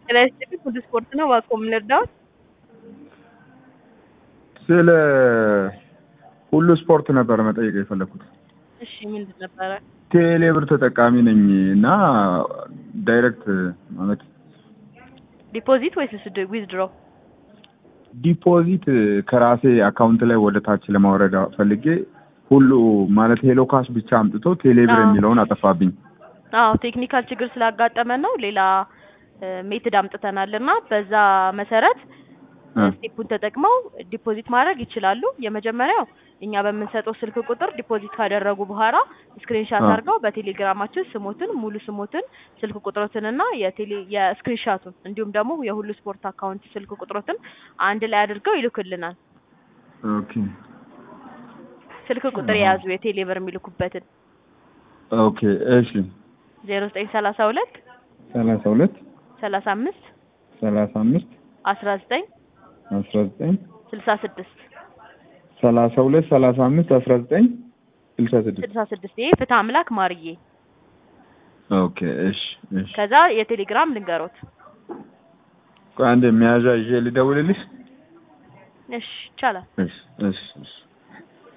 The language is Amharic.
ጤና ይስጥልኝ ሁሉ ስፖርት ነው እባክዎ ምን ልርዳዎት? ስለ ሁሉ ስፖርት ነበር መጠየቅ የፈለኩት። እሺ ምንድን ነበረ? ቴሌብር ተጠቃሚ ነኝ እና ዳይሬክት ማለት ዲፖዚት ወይስ ዊዝድሮ? ዲፖዚት ከራሴ አካውንት ላይ ወደ ታች ለማውረድ ፈልጌ ሁሉ ማለት ሄሎ ካሽ ብቻ አምጥቶ ቴሌብር አዎ። የሚለውን አጠፋብኝ። አዎ ቴክኒካል ችግር ስላጋጠመን ነው። ሌላ ሜትድ አምጥተናል እና በዛ መሰረት እ ስቴፑን ተጠቅመው ዲፖዚት ማድረግ ይችላሉ። የመጀመሪያው እኛ በምንሰጠው ስልክ ቁጥር ዲፖዚት ካደረጉ በኋላ ስክሪንሻት አ። አድርገው በቴሌግራማችን ስሞትን፣ ሙሉ ስሞትን፣ ስልክ ቁጥሮትንና የቴሌ የስክሪንሻቱን እንዲሁም ደግሞ የሁሉ ስፖርት አካውንት ስልክ ቁጥሮትን አንድ ላይ አድርገው ይልኩልናል። ኦኬ ስልክ ቁጥር አሃ። የያዙ የቴሌብር የሚልኩበትን ኦኬ እሺ ዜሮ ዘጠኝ ሰላሳ ሁለት ሰላሳ ሁለት ሰላሳ አምስት ሰላሳ አምስት አስራ ዘጠኝ አስራ ዘጠኝ ስልሳ ስድስት ሰላሳ ሁለት ሰላሳ አምስት አስራ ዘጠኝ ስልሳ ስድስት ስልሳ ስድስት ይሄ ፍትህ አምላክ ማርዬ። ኦኬ እሺ እሺ ከዛ የቴሌግራም ልንገሮት። ቆይ አንዴ መያዣ ይዤ ልደውልልሽ እሺ ይቻላል። እሺ እሺ እሺ